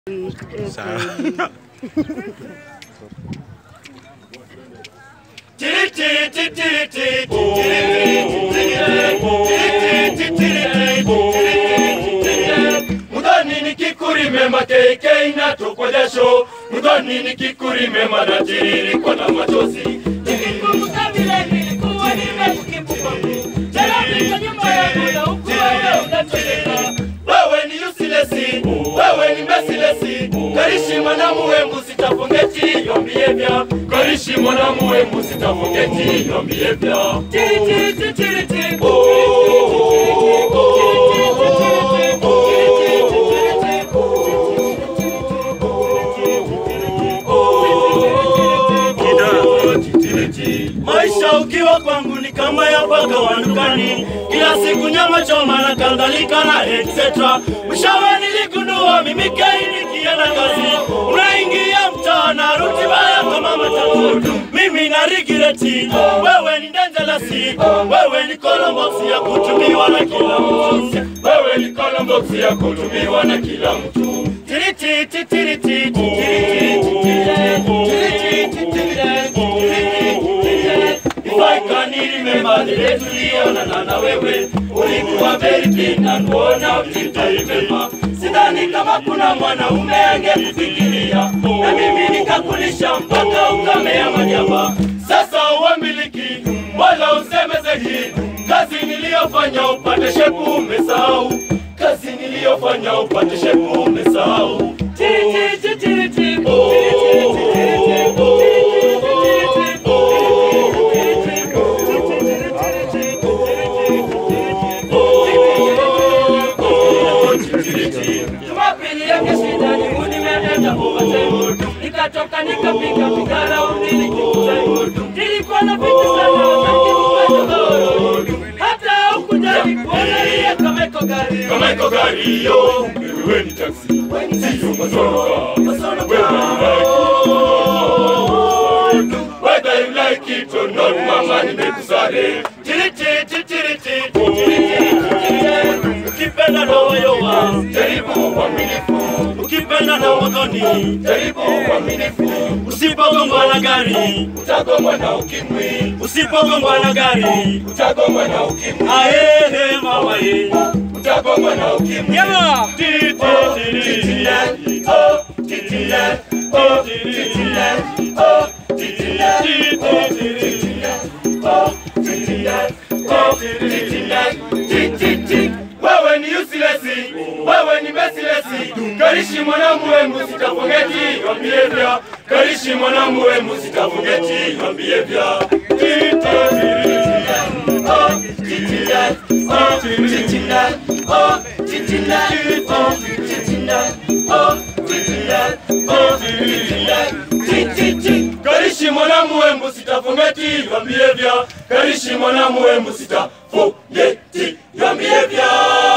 Sawa. Mudhani nikikurime makeke inatokwa jasho, mudhani nikikurime manatiririkwa na machozi. Nikikumbuka vile nilikuwa nimekukumbuka, jana nyuma yangu na huku wewe unatoweka. Wewe ni useless, wewe ni merciless. Karishi mwana muhembu sitafungeti your behavior. Karishi mwana muhembu sitafungeti your behavior. Tiri, tiri, tiri, tiri, tiri. Maisha ukiwa kwangu ni kama ya paka wa dukani, kila siku nyama choma na kadhalika na etc. Mwishowe niligundua mimi kai nikienda kazi, unaingia mtaa na ruti baya kama matatu. Mimi na rigireti, wewe ni dangerous, wewe ni colombox ya kutumiwa na kila mtu, wewe ni colombox ya kutumiwa na kila mtu. Tiriti, tiriti, tiriti, tiriti, If I can remember the day tulionana na wewe, ulikuwa very big and kuona ulitaribema. Sidhani kama kuna mwanaume angekufikiria, na mimi nikakulisha mpaka ukamea manyama. Sasa uamiliki wala usemezeki, kazi niliyofanya upate shepu umesahau, kazi niliyofanya upate shepu umesahau. Tiri, tiri, tiri, tiri, tiri, tiri, tiri, tiri, Jumapili yake shida ni nimeenda Mombasa, nikatoka nikapiga piga raundi nikikuta, nilikuwa na vitu sana wakati mkatogoro, hata ukujali kuona ile kama iko gari Kama iko gari hiyo, wewe ni taksi, sio masonoka. Wewe ni like Whether you like it or not, mama nimekusare. Tiri, tiri, tiri, tiri, tiri, tiri, tiri. Ukipenda na wayowa, jaribu uaminifu. Ukipenda na wadhoni, jaribu uaminifu. Usipogongwa na gari, utagongwa na ukimwi. Usipogongwa na gari, utagongwa na ukimwi. Ahehe mama ye, utagongwa na ukimwi. Yama. Tiri, tiri, tiri, tiri. Oh, tiri, tiri. Oh, tiri, tiri. Oh, tiri, tiri. Oh, tiri, tiri. Oh, tiri, tiri. Oh, tiri, tiri. Tiri, tiri. Wewe ni useless, wewe ni merciless. Karishi mwanamuwe musitafungeti your behavior. Karishi mwanamuwe musitafungeti your behavior. Tiri, tiri. Oh, tiri, tiri. Oh, tiri, tiri. Oh, tiri, tiri. Oh, tiri, tiri. Oh, tiri, tiri. Karishi mwanamuwe sitafungeti your behavior. Karishi mwanamuwe sitafungeti your behavior.